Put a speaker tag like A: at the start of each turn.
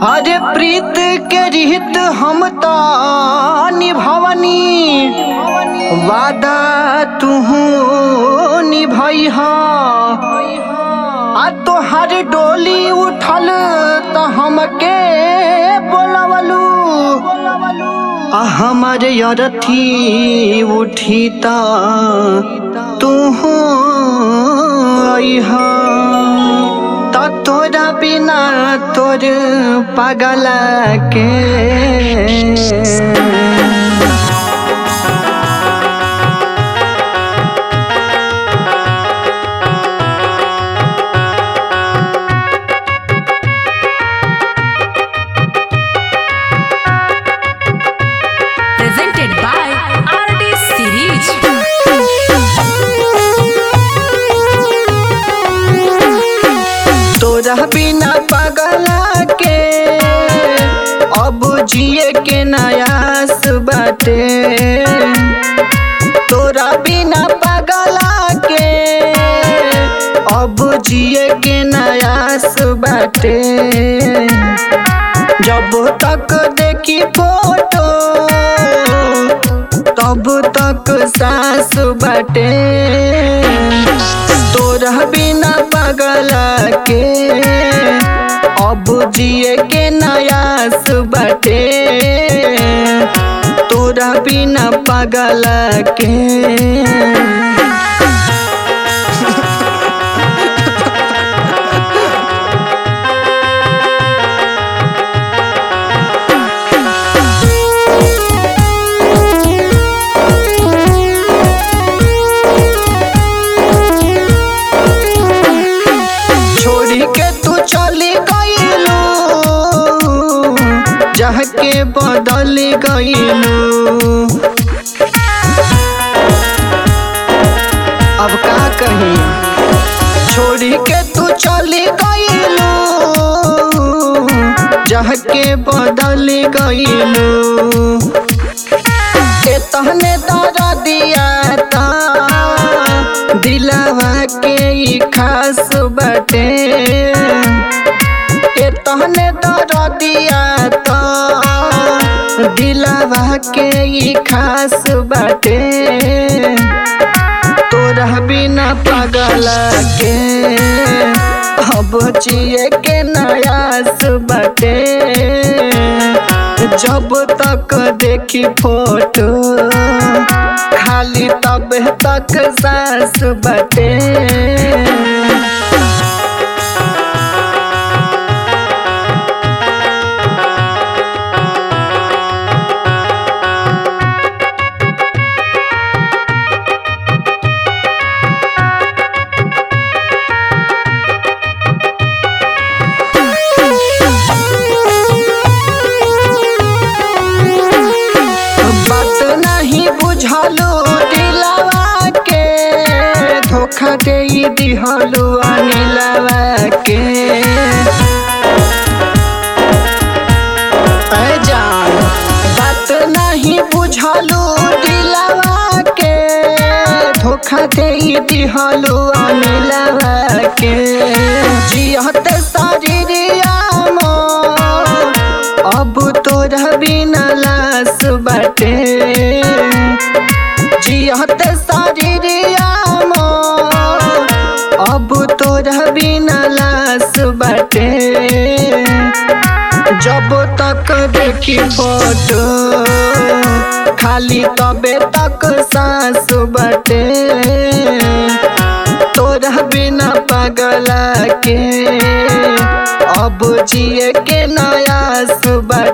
A: अरे प्रीत के रिहित हम तो निभवनी वादा तुहू निभई आ तोहर डोली उठल तो हमके बोलवलू आ हमारे अरथी उठी त तुहू अइहा त तोरा बिना तोर पागल के
B: presented by RD Series.
A: तोरा बिना पागला के अब जिए के नयास बाटे तोरा बिना पागला के अब जिए के नयास बाटे जब तक देखी फोटो तब तक सास बाटे तोरा बिना पागला के अब जिए के नयास बाटे तोरा बिना पागला के छोड़ी के तू चली गईलू जह के बदल गईलू अब का कही छोड़ी के तू चली गईलू जह के बदल गईलू के तहने दर दिया ता दिलवा के ई खास बटे के तहने दर दिया ता दिलवा के ई खास बटे तोरा बिना पागल के अब जिए के नयास बटे जब तक देखी फोटो खाली तब तक सांस बटे बात नहीं बुझलू दिलवा के धोखा दे दिहलू अनिलवा के ऐ जान बात नहीं बुझलू दिलवा के धोखा दे दिहलू अनिलवा के जियत शरीरिया मोर अब तोरा बिना लाश बाटे जियत शरीरिया मोर अब तोरा बिना लाश बाटे जब तक देखी फोटो खाली तबे तक सांस बाटे तोरा बिना पागला के अब जिए के नयास बाटे